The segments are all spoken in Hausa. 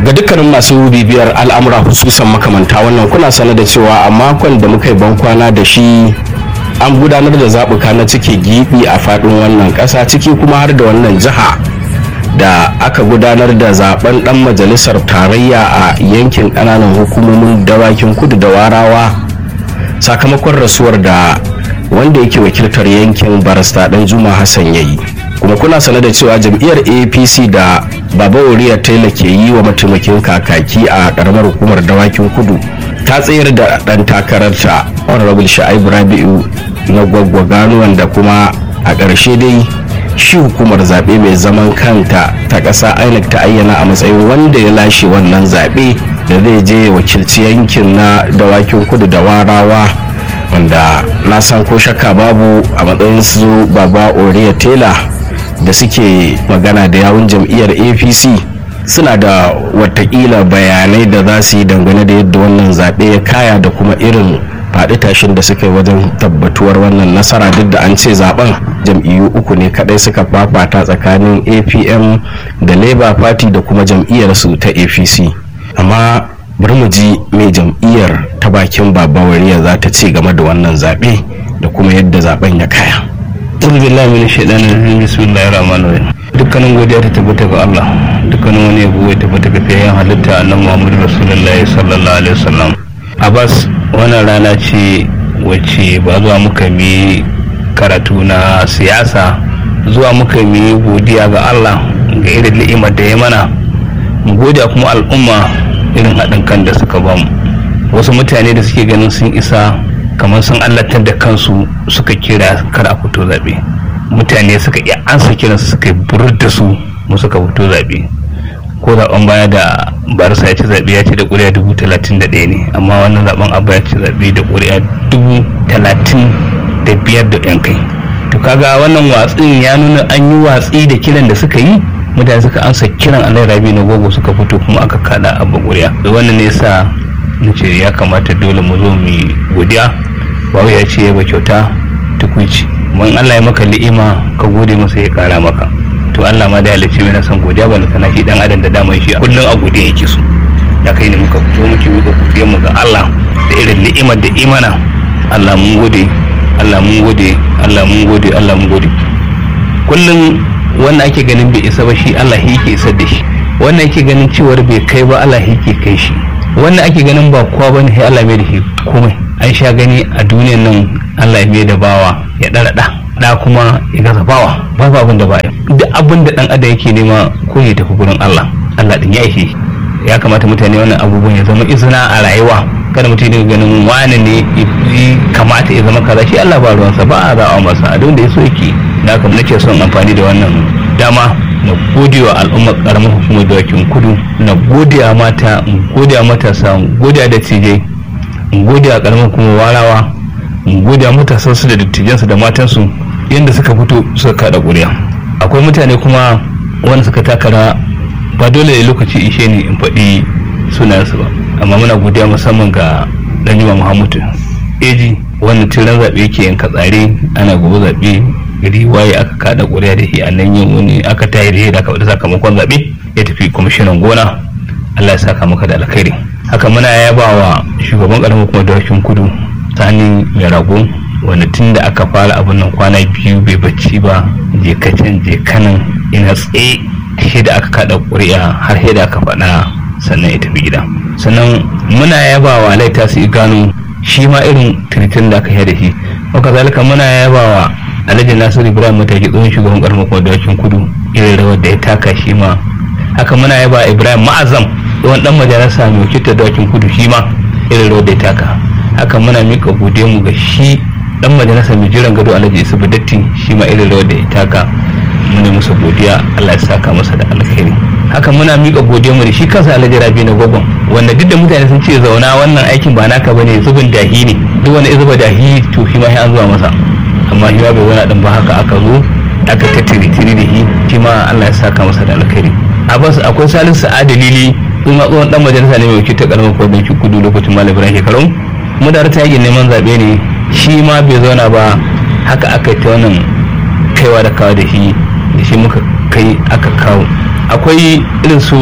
ga dukkanin masu bibiyar al'amura hususan makamanta wannan kuna sane da cewa a makon da muka yi bankwana da shi an gudanar da zaɓuka na cike gibi a faɗin wannan ƙasa ciki kuma har da wannan jiha da aka gudanar da zaben ɗan majalisar tarayya a yankin ƙananan hukumomin dawakin kudu da warawa sakamakon rasuwar da wanda yake wakiltar yankin barista ɗan juma hassan ya yi kuma kuna sane da cewa jam'iyyar apc da baba oriya taylor ke yi wa mataimakin kakaki a ƙaramar hukumar dawakin kudu ta tsayar da ɗan takararta honorable sha'ibu rabi'u na gwaggwagano wanda kuma a ƙarshe dai shi hukumar zaɓe mai zaman kanta ta ƙasa inec ta ayyana a matsayin wanda ya lashe wannan zaɓe da zai je wakilci yankin na dawakin kudu da warawa wanda na san ko shakka babu a matsayin su baba oriya tela da suke magana da yawun jam'iyyar apc suna da watakila bayanai da za su yi dangane da yadda wannan zaɓe ya kaya da kuma irin faɗi tashin da suka yi wajen tabbatuwar wannan nasara duk da an ce zaben jam'iyyu uku ne kadai suka fafata tsakanin apm da labour party da kuma jam'iyyar su ta apc amma bari mu ji mai jam'iyyar ta bakin babawariya za ta ce game da wannan zaɓe da kuma yadda zaben ya kaya A'udhu billahi minash shaitanir rajim bismillahir rahmanir rahim dukkanin godiya ta tabbata ga Allah dukkanin wani yabo ya tabbata ga fiyayen halitta annabi Muhammad rasulullahi sallallahu alaihi wasallam Abbas wannan rana ce wacce ba zuwa muka mi karatu na siyasa zuwa muka mi godiya ga Allah ga irin ni'imar da ya mana mu godiya kuma al'umma irin haɗin kan da suka bamu wasu mutane da suke ganin sun isa kamar sun allatar da kansu suka kira kar a fito zaɓe mutane suka iya ansa kiransu suka burar da su mu suka fito zaɓe ko zaɓen baya da barisa ya ci zaɓe ya ci da ƙuri'a dubu talatin da ɗaya ne amma wannan zaɓen abu ya ci zaɓe da ƙuri'a dubu talatin da biyar da ɗan kai to kaga wannan watsin ya nuna an yi watsi da kiran da suka yi mutane suka ansa kiran alai rabi na gogo suka fito kuma aka kada abu ƙuri'a wannan ne yasa nace ya kamata dole mu zo mu godiya bawu ya ce ba kyauta tukuici mun Allah ya maka li'ima ka gode masa ya kara maka to Allah ma da halicci yana son godiya ba kana shi dan adam da dama shi kullun a gode yake so da kai ne muka fito muke muka godiya mu ga Allah da irin ni'imar da imana Allah mun gode Allah mun gode Allah mun gode Allah mun gode kullun wannan ake ganin bai isa ba shi Allah yake isar da shi wannan ake ganin cewar bai kai ba Allah yake kai shi wannan ake ganin ba kowa bane sai Allah mai da shi komai an sha gani a duniyan nan Allah ya mai da bawa ya dara da da kuma ya gaza bawa babu abin da ba duk abin da dan adam yake nema ko ya tafi gurin Allah Allah din ya ishe ya kamata mutane wannan abubuwan ya zama izina a rayuwa kada mutum ya ganin wani ne kamata ya zama kaza shi Allah ba ruwansa ba a za'a masa a da ya so yake da haka nake son amfani da wannan dama na gode wa al'ummar karamar hukumar dawakin kudu na gode wa mata in gode wa matasa in gode wa dattijai in gode wa karamar hukumar warawa in gode wa matasansu da dattijansu da matansu yadda suka fito suka kada ƙuri'a akwai mutane kuma wanda suka takara ba dole ne lokaci ishe ni in faɗi sunayensu ba amma muna godiya musamman ga ɗanjima muhammadu eji wannan tiran zaɓe yake yanka tsare ana gobe zaɓe gari waye aka kada ƙuri'a da shi a nan yin wani aka tayi da shi da aka faɗi sakamakon zaɓe ya tafi kwamishinan gona allah ya saka maka da alkhairi haka muna yaba wa shugaban ƙaramin hukumar dawakin kudu sani mai rago wanda tun da aka fara abin nan kwana biyu bai bacci ba je kacin je kanan ina tsaye shi da aka kada ƙuri'a har sai da aka faɗa sannan ya tafi gida sannan muna yaba wa laita su gano shi ma irin tiritin da aka yi da shi haka zalika muna yaba wa alhaji nasiru ibrahim mataki tsohon shugaban karamar kuma dawakin kudu irin rawar da ya taka shi ma haka muna yaba ibrahim ma'azam tsohon dan majalisa mai wakiltar dawakin kudu shi ma irin rawar da ya taka haka muna mika gode mu ga shi dan majalisa mai jiran gado alhaji isubu datti shi ma irin rawar da ya taka muna masa godiya allah ya saka masa da alkhairi haka muna mika godiya mu da shi kansa alhaji rabi na gogon wanda duk da mutane sun ce zauna wannan aikin ba naka bane zubin dahi ne duk wani zuba dahi to shi ma sai an zuwa masa amma shi ma bai wani din ba haka aka zo aka tattiri tiri da shi shi ma allah ya saka masa da alkhairi abbas akwai salisu adalili sun ma tsohon dan majalisa ne mai wakilta karamar kodin kudu lokacin malam ibrahim shekarun mu da ta yakin neman zaɓe ne shi ma bai zauna ba haka aka ta wannan kaiwa da kawo da shi da shi muka kai aka kawo akwai irin su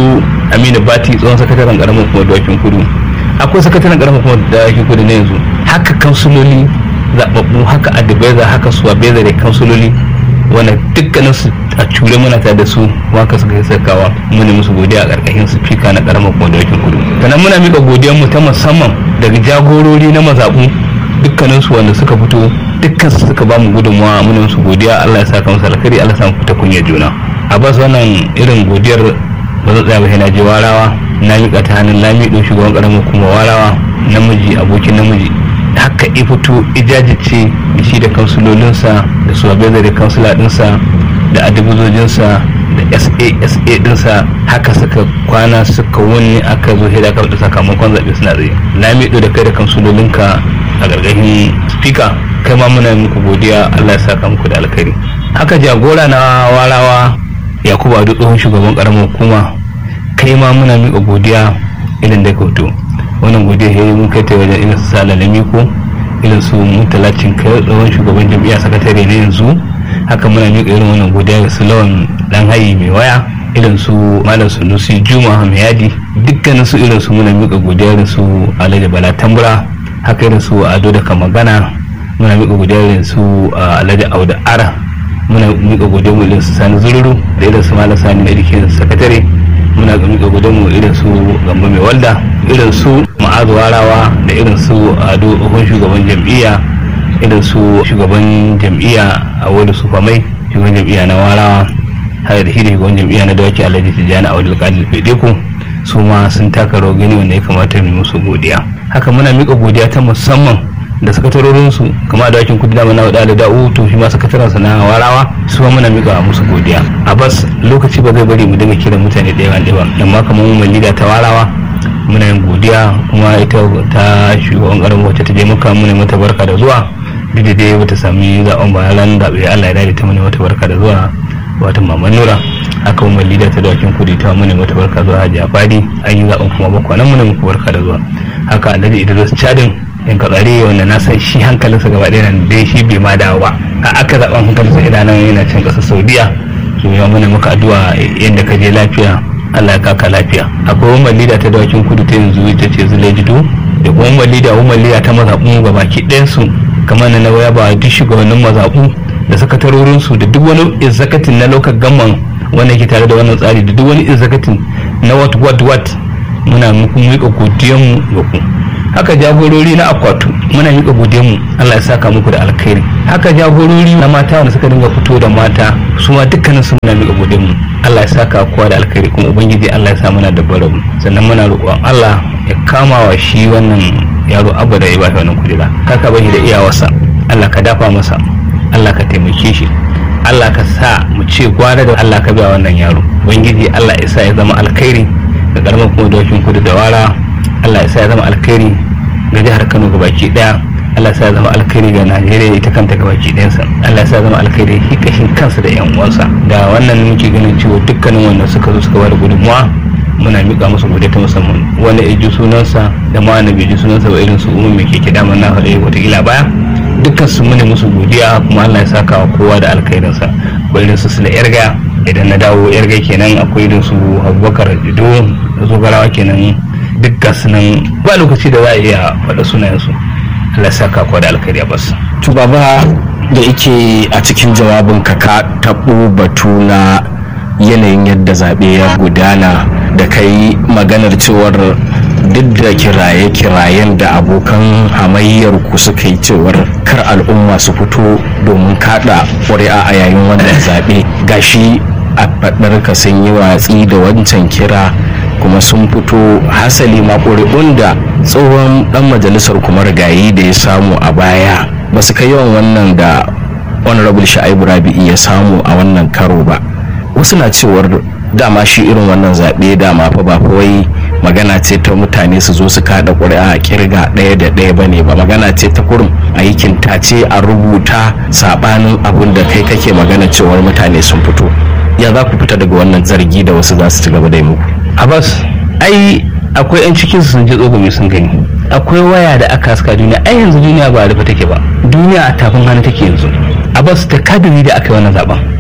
aminu bati tsohon sakataren karamar kuma dawakin kudu akwai sakataren karamar kuma dawakin kudu na yanzu haka kansuloli zababbu haka adibaiza haka suwabeza da kansuloli wanda dukkanin su a cure muna tare da su waka suka yi sakawa muni musu godiya a karkashin su fika na karamar kuma dawakin kudu sannan muna mika godiyar mu ta musamman daga jagorori na mazaɓu dukkanin su wanda suka fito dukkan su suka ba mu gudunmawa muna musu godiya Allah ya saka musu alkhairi Allah ya sa mu fita kunya juna a bas wannan irin godiyar ba zan tsaya ba na je warawa na miƙa ta hannun lamido shugaban ƙaramin kuma warawa namiji abokin namiji haka i fito ijajice da shi da kansulolinsa da su da kansula ɗinsa da adibuzojinsa da sasa ɗinsa haka suka kwana suka wani aka zo hida aka da sakamakon zaɓe suna tsaye lamido da kai da kansulolinka a gargashin spika kai ma muna muku godiya allah ya saka muku da alkhairi haka jagora na warawa yakubu ado tsohon shugaban karamar hukuma kai ma muna miƙa godiya irin da hoto wannan godiya ya yi mun kai ta wajen irin su sala na miko irin su mutalacin kai tsohon shugaban jam'iyya sakatare na yanzu haka muna miƙa irin wannan godiya ga su lawan dan hayi mai waya irin su malam sunusi juma hamiyadi dukkanin su irin su muna miƙa godiya irin su alhaji bala tambura haka irin su ado da kamagana muna miƙa godiya irin su alhaji auda ara muna miƙa godiya mu irin su sani zururu da irin su malam sani na edikin sakatare muna miƙa godiya mu irin su gamba mai walda irin su ma'azu warawa da irin su ado tsohon shugaban jam'iyya irin su shugaban jam'iyya a wani su famai shugaban jam'iyya na warawa har da shi da shugaban jam'iyya na dawaki alhaji tijjani a wani alƙalin fedeku su ma sun taka rawar gani wanda ya kamata mu musu godiya haka muna miƙa godiya ta musamman da sakatarorinsu kama da wakin kudi da mana da da'u to shi ma sakataransa na warawa su ma muna miƙa musu godiya a bas lokaci ba zai bari mu dinga kiran mutane ɗaya ɗaya amma kamar mu lida ta warawa muna yin godiya kuma ita ta shugaban ƙaramin wacce ta je muka muna mata barka da zuwa duk da dai bata sami zaɓen ba ran zaɓe Allah ya dade ta muna mata barka da zuwa wata maman nura haka mu lida ta dawakin kudi ta muna mata barka zuwa hajiya fadi an yi zaɓen kuma bakwa nan muna muku barka da zuwa haka alhaji idris chadin in ka tsare wanda na san shi hankalinsa gaba ɗaya nan dai shi bai ma dawo ba a aka zaɓen hankalinsa idan nan yana cin ƙasar saudiya to ya mana maka addu'a yadda ka je lafiya allah ya kaka lafiya akwai umar lida ta dawakin kudu ta yanzu ita ce zule jido da kuma umar lida umar lida ta mazaɓu ga baki ɗayansu kamar na waya ba duk shugabannin mazaɓu da sakatarorinsu da duk wani izakatin na lokacin gamman wanda ke tare da wannan tsari da duk wani izakatin na wat wat wat muna muku miƙa godiyanmu ga ku haka jagorori na akwatu muna miƙa mu Allah ya saka muku da alkhairi haka jagorori na mata wanda suka dinga fito da mata su ma dukkanin su muna miƙa mu Allah ya saka kowa da alkhairi kuma ubangiji Allah ya sa muna da barabu sannan muna roƙon Allah ya kama wa shi wannan yaro abu da ya ba wannan kujera kaka bashi da iyawarsa Allah ka dafa masa Allah ka taimake shi Allah ka sa mu ce gwada da Allah ka biya wannan yaro ubangiji Allah ya sa ya zama alkhairi ga karamar kuma dokin kudu da wara Allah ya sa ya zama alkhairi ga jihar Kano gabaki daya Allah ya sa ya zama alkhairi ga Najeriya ita kanta gabaki ɗayansa Allah ya sa ya zama alkhairi shi kashin kansa da yan uwansa da wannan muke ganin cewa dukkanin wanda suka zo suka bada gudunmuwa muna miƙa musu godiya ta musamman wanda ya ji sunansa da ma wanda bai ji sunansa ba irin su umar mai keke damar na faɗi watakila baya dukkan su mune musu godiya kuma Allah ya saka wa kowa da alkhairinsa akwai irin su sula yarga idan na dawo yarga kenan akwai irin su abubakar jido zogarawa kenan dukkan su nan ba lokaci da za a iya faɗa sunayensu Allah ya saka kowa da alkhairi a bas. to baba da yake a cikin jawabin ka ka taɓo batu na yanayin yadda zaɓe ya gudana da kai maganar cewar duk da kiraye-kirayen da abokan hamayyar ku suka yi cewar kar al'umma su fito domin kada ƙuri'a a yayin wannan zaɓe gashi a faɗar ka sun yi watsi da wancan kira kuma sun fito hasali ma ƙuri'un da tsohon ɗan majalisar kuma rigayi da ya samu a baya ba su kai yawan wannan da honorable sha'ibu rabi'i ya samu a wannan karo ba wasu na cewar dama shi irin wannan zaɓe dama fa ba wai magana ce ta mutane su zo su kada ƙuri'a a kirga ɗaya da ɗaya ba ne ba magana ce ta kurum a yi kintace a rubuta saɓanin abin da kai kake magana cewar mutane sun fito ya za ku fita daga wannan zargi da wasu za su ci gaba da yi muku abbas ai akwai 'yan cikin sun ji tsogumi sun gani akwai waya da aka haska duniya ai yanzu duniya ba a rufe take ba duniya a tafin hannu take yanzu abbas ta kadiri da aka yi wannan zaben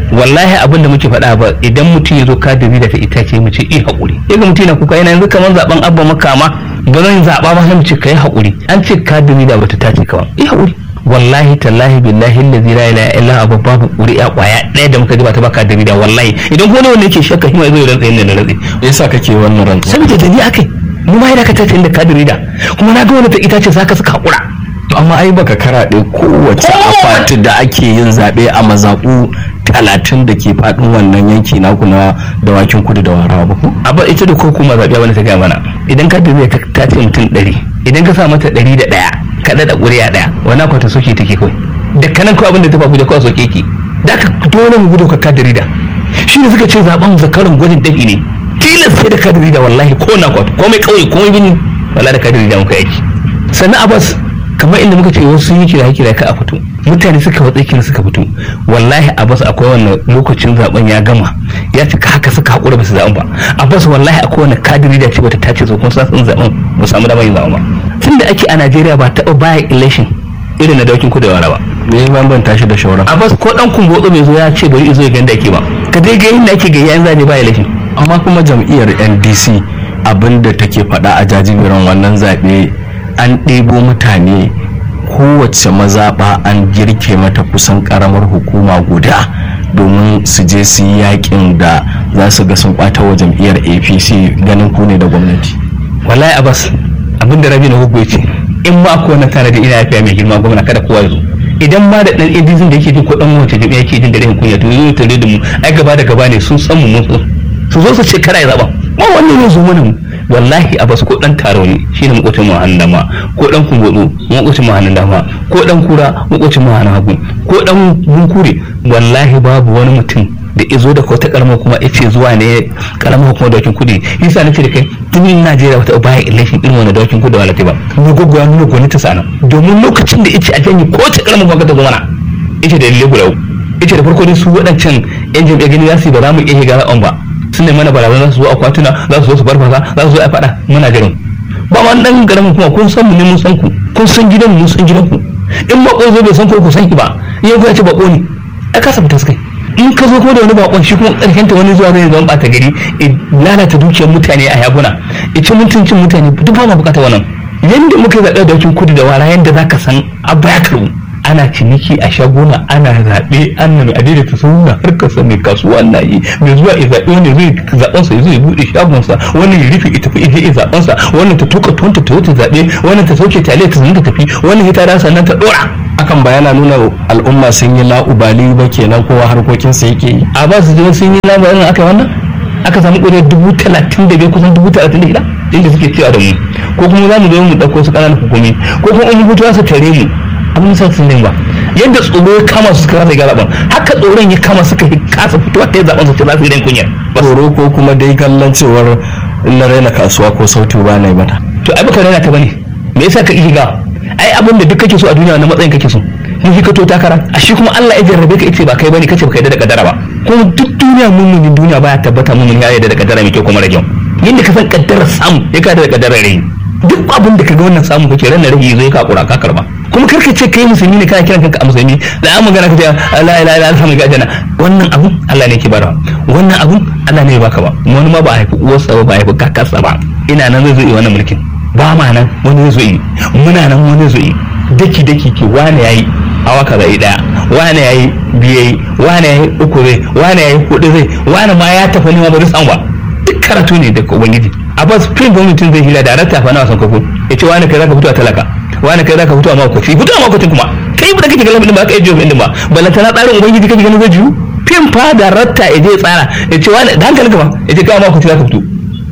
wallahi abin da muke faɗa ba idan mutum ya zo kadiri da ta itace mu ce i haƙuri ya ga mutum yana kuka yana yanzu kamar zaben abba makama ba zan zaɓa ba sai mu ce ka yi haƙuri an ce kadiri da bata tace kawai i haƙuri wallahi tallahi billahi allazi la ilaha illa abu babu ƙuri'a ƙwaya ɗaya da muka ji ba ta baka da wallahi idan kuma wanda yake shakka shi ma zai rantsa yin da rantsa me yasa kake wannan rantsuwa saboda da ni akai mu ma yana ka tace inda kadiri da kuma na ga wani ta itace saka suka haƙura to amma ai baka karaɗe kowace akwati da ake yin zaɓe a mazaɓu talatin da ke faɗin wannan yanki naku na dawakin kudu da warawa ba ko abba ita da ko kuma zaɓe wani ta gaya mana idan ka zai ta ce mutum ɗari idan ka sa mata ɗari da ɗaya ka ɗaɗa ƙuri'a ɗaya wani akwata soke take kawai da kanan kawai abin da ta fafu da kawai soke ki da ka dole mu gudu ka kadiri da shi ne suka ce zaɓen zakarin gwajin dafi ne tilas sai da kadiri da wallahi ko na kwata komai ƙauye komai bini wallahi da kadiri da muka yaki sannan abbas kamar inda muka ce wasu sun yi kira kira ka a fito mutane suka watsa kira suka fito wallahi abbas akwai wannan lokacin zaben ya gama ya cika haka suka hakura basu zaben ba abbas wallahi akwai wannan kadiri da ce bata tace zo kuma sun zaben ba samu damar yin zaben ba tunda ake a Najeriya ba taɓa baya election irin na daukin kudu da ba me ya bambanta shi da shauran abbas ko dan kumbotso bai zo ya ce bari izo ya ganda ake ba ka dai ga yadda ake ga yayin zabe ba election amma kuma jam'iyyar NDC abinda take faɗa a jajiberin wannan zaɓe an ɗebo mutane kowace mazaɓa an girke mata kusan ƙaramar hukuma guda domin su je su yi yakin da za su ga sun ɓata wa jam'iyyar apc ganin ku ne da gwamnati wallahi abbas abin da rabi na hukun ce in ma ko na tare da ina yafiya mai girma gwamna kada kowa ya zo idan ma da dan indizin da yake jin ko dan wace jami'a yake jin da rahin kunya to zo tare da mu ai gaba da gaba ne sun san mu mun su zo su ce kada ya zaba ba wannan ya zo mana mu wallahi a basu ko dan taro ne shine makocin mu hannun dama ko dan kungodo makocin mu hannun dama ko dan kura makocin mu hannun hagu ko dan bunkure wallahi babu wani mutum da izo da wata karamar kuma yace zuwa ne karamar hukumar dawakin kudi yasa nace da kai tun Najeriya wata baya election irin wannan dawakin kudi wala ba ni goggo ya nuna gwani ta sana domin lokacin da yace a janye ko ta karamar hukumar ta zo mana yace da lalle guda yace da farko dai su waɗancan yan jam'iyyar gani za su yi ba za mu iya shiga ra'on ba sun ne mana barazana za su zo akwatuna za su zo su farfasa za su zo a faɗa muna garin ba ma dan garamin kuma kun san mu ne mun san ku kun san gidan mun san gidan ku in bako zo bai san ko ku san ki ba yau ku ya ce bako ne a kasa fita kai in ka zo kuma da wani bakon shi kuma karkenta wani zuwa zai zama bata gari lalata dukiyar mutane a yaguna ita mutuncin mutane duk ba ma bukata wannan yanda muka zaɓe da wakin kudu da wara yanda za ka san abu ya karbu ana ciniki a shaguna ana zaɓe an na adida ta suna harkar sa mai kasuwa na yi mai zuwa ya zaɓe wani zai zaɓen sa zai buɗe shagon sa wannan ya rufe ita ije ya zaɓen sa wannan ta tuka tuwanta ta ta zaɓe wannan ta sauke taliya ta ta tafi wannan ya tada sannan ta ɗora hakan ba yana nuna al'umma sun yi la'ubali ba kenan kowa harkokin sa yake yi a ba su je sun yi labarin aka yi wannan aka samu ƙuri'ar dubu talatin da biyar kusan dubu talatin da shida inda suke cewa da mu ko kuma za mu zo mu ɗauko su ƙananan hukumi ko kuma in hutu su tare mu abin sa sun ba yadda tsoro ya kama su suka rasa ga zaben haka tsoron ya kama suka kasa fitowa ta zaben su ce za su yi kunyar tsoro ko kuma dai kallon cewar na raina kasuwa ko sautu ba na yi mata to ai baka raina ta bane me yasa ka iya ai abin da duk kake so a duniya na matsayin kake so mun fi kato takara a shi kuma Allah ya jarrabe ka yace ba kai bane kace baka yarda da kadara ba kuma duk duniya mummunin duniya baya tabbata mummun ya yarda da kadara mai kyau kuma rage yadda ka san kaddarar samu ya ka da kaddarar rai duk abin da ka ga wannan samu kake ran rage zai ka kura ka karba kuma karka ce kai musulmi ne kana kiran kanka a musulmi da an magana ka ce la ilaha illa Allah mai gajana wannan abun Allah ne ke bara wannan abun Allah ne ya baka ba wani ma ba a haifi uwarsa ba ba a haifi kakarsa ba ina nan zai zo yi wannan mulkin ba ma nan wani zai zo yi muna nan wani zai zo yi daki daki ke wani yayi awa kaza yi daya wani yayi biye yi wani yayi uku zai wani yayi hudu zai wani ma ya tafi ne ma ba zai samu ba duk karatu ne daga ubangiji abbas fin ba mutum zai hila da rata fa na wasan kwakwo ya ce wani kai zaka fito a talaka wani kai zaka fito a makwaci fito a makwacin kuma kai ba da kake ganin ba ka yi jiyo din ba balanta na tsarin ubangiji kake ganin zai jiyu fin fa da ratta ya je tsara ya ce wani da hankali ka ba ya ce kai makwaci zaka fito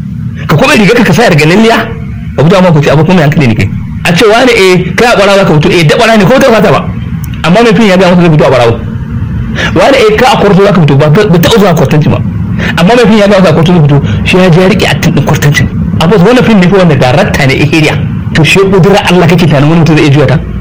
ka kuma riga ka sa daga lalliya ka fito a makwaci abu kuma hankali ne kai a ce wani eh kai a ɓara zaka fito eh da ɓara ne ko ta fata ba amma mai fin ya ga masa zai fito a ɓarawo wani eh ka a kwarto zaka fito ba ta zuwa kwartanci ba amma mai fin ya ga wasa kwarto zai fito shi ya je ya rike a tun kwartancin abu wannan fin ne fi wanda darakta ne ihiriya to shi kudura Allah kake tunanin wani mutum zai iya juya ta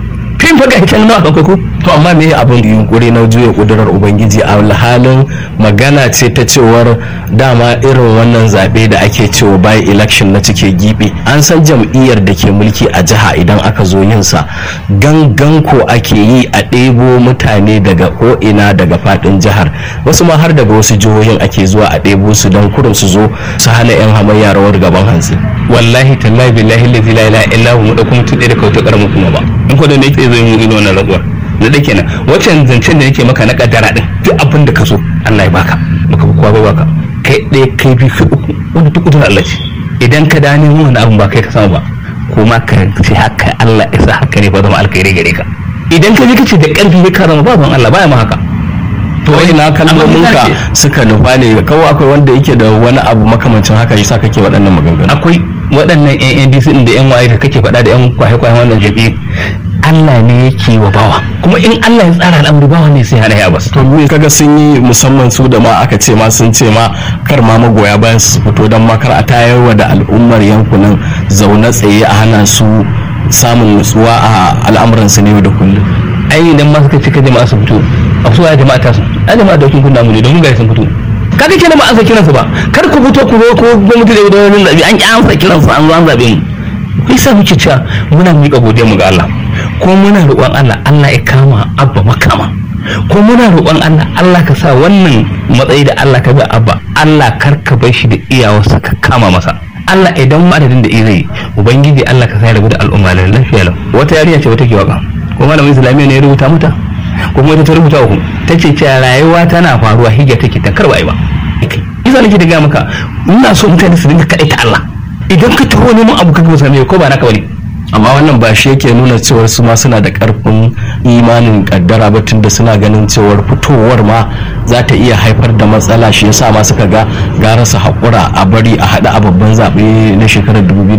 fim fa ga hitan nawa kan ko to amma me abin yunkuri na juya kudurar ubangiji a halin magana ce ta cewar dama irin wannan zaɓe da ake cewa by election na cike gibi an san jam'iyyar da ke mulki a jiha idan aka zo yin sa gangan ko ake yi a ɗebo mutane daga ko'ina daga faɗin jihar wasu ma har daga wasu jihohin ake zuwa a ɗebo su don kurin su zo su hana 'yan hamayya rawar gaban hantsi wallahi tallahi billahi la ilaha illa hu mu dauko mutum ɗaya da kauta karamin kuma ba in ko da ne yake zo yin irin wannan rantsuwar na da kenan wancan zancen da nake maka na kaddara din duk abin da ka so Allah ya baka baka kowa ba baka kai ɗaya kai biyu kai uku wanda duk kudurar Allah ce idan ka dani wani abin ba kai ka samu ba kuma ka ce haka Allah ya sa haka ne ba zama alkhairi gare ka idan ka je ka ce da ƙarfi ka zama ba ban Allah baya ma haka to ina kalmomin ka suka nufa ne kawai akwai wanda yake da wani abu makamancin haka yasa kake waɗannan maganganu akwai waɗannan yan NDC din da yan waye da kake faɗa da yan kwaye-kwayen wannan jabi Allah ne yake wa bawa kuma in Allah ya tsara al'amari bawa ne sai hana ya bas to me kaga sun yi musamman su da ma aka ce ma sun ce ma kar ma magoya bayan su fito don makar a tayarwa da al'ummar yankunan zaune tsaye a hana su samun nutsuwa a al'amuransu ne da kullum ai idan ma suka cika jama'a su fito a su ya jama'a ta su a jama'a da kun namu ne domin ga sun fito kaga kenan ba an sa kiransu ba kar ku fito ku zo ko gwamnati da wani zabi an ki an sa kiransu an zo an zabe mu kai sa muke cewa muna miƙa godiyar mu ga Allah ko muna roƙon Allah Allah ya kama abba makama ko muna roƙon Allah Allah ka sa wannan matsayi da Allah ka ga abba Allah kar ka bar shi da iyawarsa ka kama masa Allah idan madadin da zai ubangiji Allah ka sa ya rabu da al'umma da lafiya lau wata yarinya ce wata ke waka ko malamin islamiyya ne ya rubuta mata ko kuma ita ta rubuta ku ta ce cewa rayuwa tana faruwa hijja take ta karba ba isa nake da ga maka ina so mutane su dinga kaɗai ta Allah idan ka taho neman abu kaga same ko ba naka bane amma wannan ba shi yake nuna cewar su ma suna da karfin imanin kaddara ba tunda suna ganin cewar fitowar ma za ta iya haifar da matsala shi yasa ma suka ga gara su haƙura a bari a haɗa a babban zaɓe na shekarar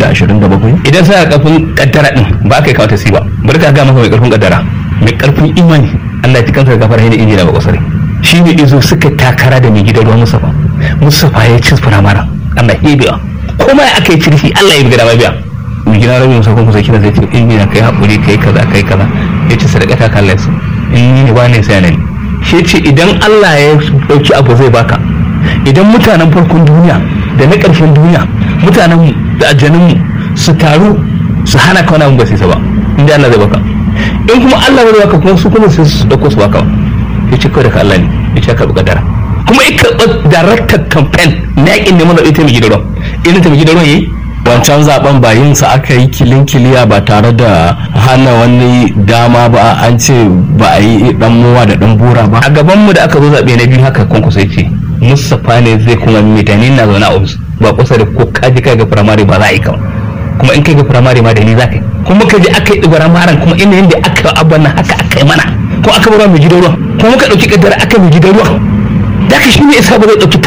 2027 idan suna karfin kaddara din ba ka yi kawo tasi ba bari ka ga maka mai karfin kaddara mai karfin imani Allah ya kansa gafara ne injina ba kwasare shi ne izo suka takara da mai gidan ruwan Mustafa Mustafa ya ci firamara Allah ya biya kuma ya aka yi cirfi Allah ya biya da biya mai gidan rabin Mustafa kuma sai kira zai ce injina kai haƙuri kai kaza kai kaza ya ce sadaka ta kallon su in ni ba ne sai ne shi ce idan Allah ya dauki abu zai baka idan mutanen farkon duniya da na ƙarshen duniya mutanenmu da aljanunmu su taru su hana ka wani abu ba sai ba inda Allah zai baka in kuma Allah zai baka kuma su kuma sai su dauko su baka ya ce kawai daga Allah ne ya ce ka kadara kuma ya karɓa director campaign na yakin neman zaɓe ta mai gidan ruwan irin ta mai gidan ruwan yayi wancan zaben ba yin sa aka yi kilin kiliya ba tare da hana wani dama ba an ce ba a yi dan muwa da dan bura ba a gaban mu da aka zo zaɓe na biyu haka kwankwaso ya ce Mustapha ne zai kuma mutane na zaune a ofis ba kusa da ko kaji kai ga firamare ba za a yi kawai kuma in kai ga firamare ma da ni za ka yi kuma ka je aka yi ɗibaran maran kuma inda yadda aka abban nan haka aka yi mana ko aka bar mai gidan ruwa kuma muka ɗauki kaddara aka mai gidan ruwa da ka shi ne isa ba zai ɗauki